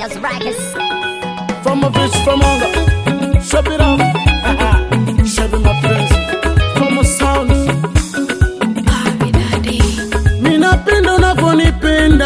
Genius Records. From a bitch from hunger. Shove it up. Shove it my friends. From a sound. Minapenda unavyonipenda.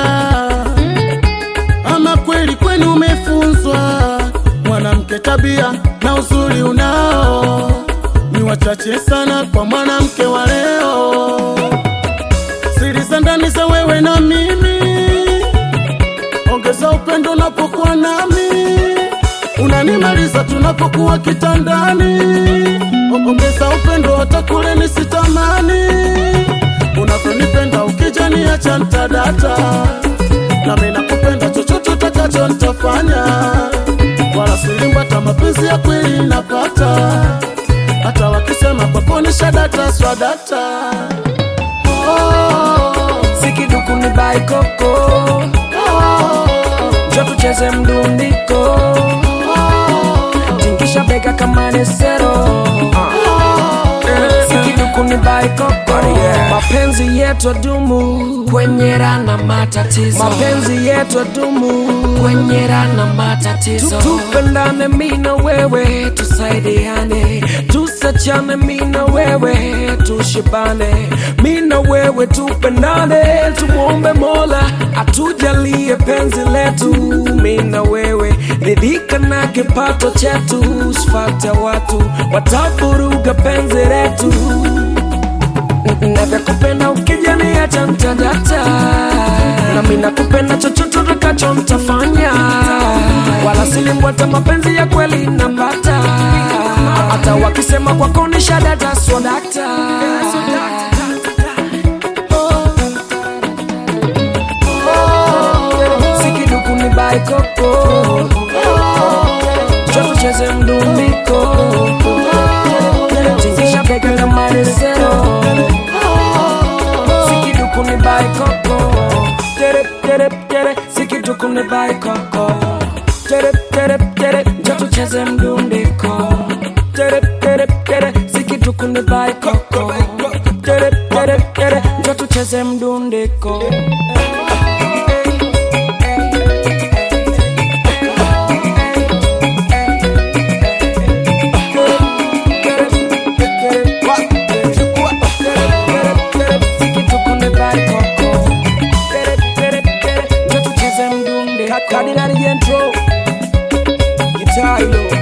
Ama kweli kwenu umefunzwa. Mwanamke tabia na uzuri unao. Ni wachache sana kwa mwanamke wa leo. Siri za ndani za wewe na mimi ongeza upendo unapokuwa nami, unanimaliza tunapokuwa kitandani. Ongeza upendo hata kule nisitamani, unavyonipenda ukija niacha ntadata, nami nakupenda chochote utakacho nitafanya, wala silimbata mapenzi ya kweli napata, hata wakisema kwako ni shadata swadata. Oh, sikiduku ni baikoko njo tucheze mdundiko tingisha bega kama nesero sikiduku ni baikoko mapenzi yetu adumu kwenye rana matatizo mapenzi yetu adumu kwenye rana matatizo tupendane mi na wewe tusaidiane tusachane mi na wewe tushibane mi na wewe tupendane tumwombe mola atujalie penzi letu mi na wewe ridhika na kipato chetu sifate watu watavuruga penzi letu navyakupenda ukijaniacha mtadata nami nakupenda chochote utakacho mtafanya wala silimbwata mapenzi ya kweli napata hata wakisema kwako ni shadata swadakta sikiduku ni baikoko chotucheze mdumiko tingisha bega na maresero sikiduku ni baikoko tere tere tere sikiduku ni baikoko tere tere tere chotucheze mdundiko tere tere tere sikiduku ni baikoko tere tere tere chotucheze mdundiko Cardinal Gentro Guitar, you know.